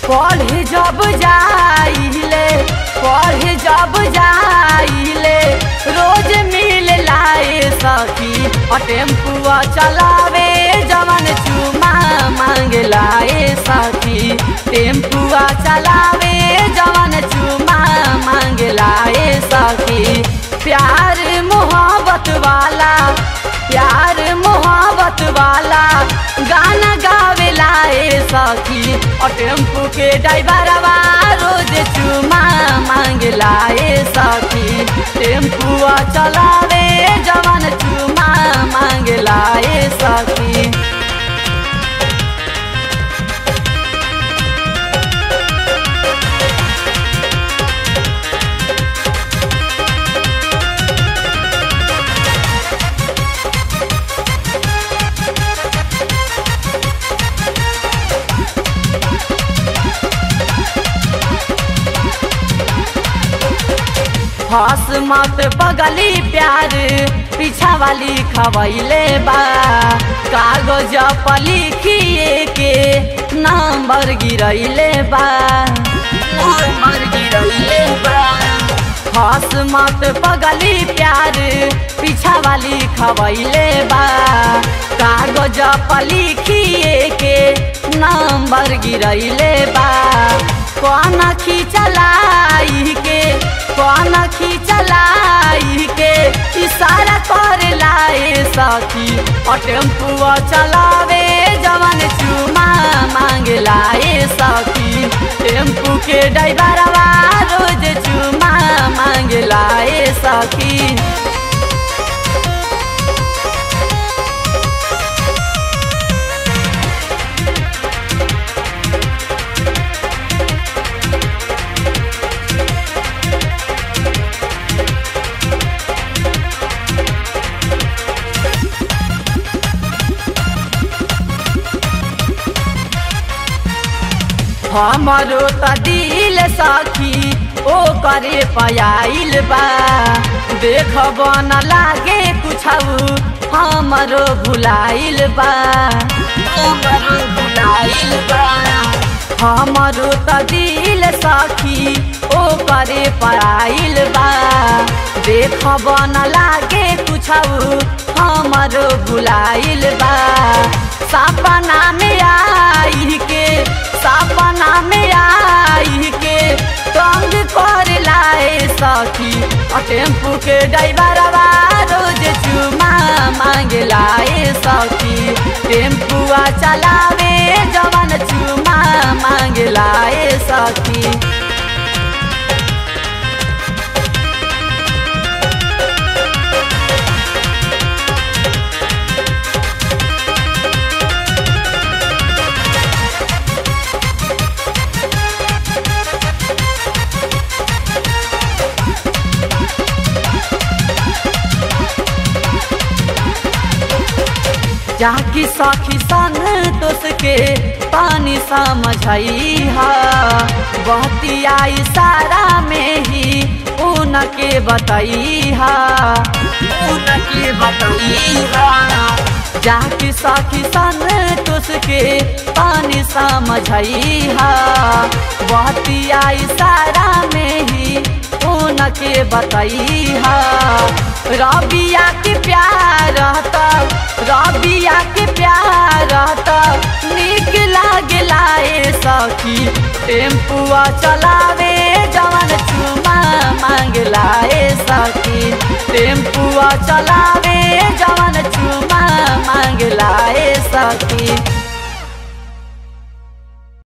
पढ़े जब जाइले पढ़े जब जाइले रोज मिल लाए सखी और टेम्पुआ चलावे जवन चुमा मांग लाए सखी टेम्पुआ चलावे जवन चुमा मांग लाए सखी प्यार मोहब्बत वाला प्यार मोहब्बत वाला गाना गावे लाए सखी और टेम्पू के ड्राइवरवा रोज चुमा मांग लाए सखी टेम्पुआ चलावे जवन चुमा मांग लाए सखी हस मत बगली प्यार पीछा वाली खवैले बा कागज पर लिखिए के नंबर गिरैले बा नंबर गिरैले बा हस मत बगली प्यार पीछा वाली खवैले बा कागज पर लिखिए के नंबर गिरैले बा कौन खींचलाई के कौन खींचलाई के इशारा कर लाए सखी और टेम्पुआ चलावे जवन चुमा मांग लाए सखी टेम्पू के ड्राइवरवा रोज चुमा मांग लाए सखी हमारो त दिल सखी ओ करे पयाइल बा देखब न लागे कुछ हमारो भुलाइल बा हमारो भुलाइल बा हमारो त दिल सखी ओ करे पयाइल बा देखब न लागे कुछ हमारो भुलाइल बा सपना में आई के सपना में आई के तंग कर लाए सखी और टेम्पू के ड्राइवरवा रोज चुमा मांग लाए सखी टेम्पुआ चलावे जवन चुमा मांग लाए सखी जाकी सखी संतोष के पानी समझई हा बहती आई सारा में ही उनके बतई हा उनके बतई हा जाकी सखी संतोष के पानी समझई हा बहती आई सारा में ही उनके बतई हा रबिया के प्यार रहता रबिया के प्यार रहता निक लागे लाए सखी टेम्पुआ चलावे जवन चुमा मांग लाए सखी टेम्पुआ चलावे जवन चुमा मांग लाए सखी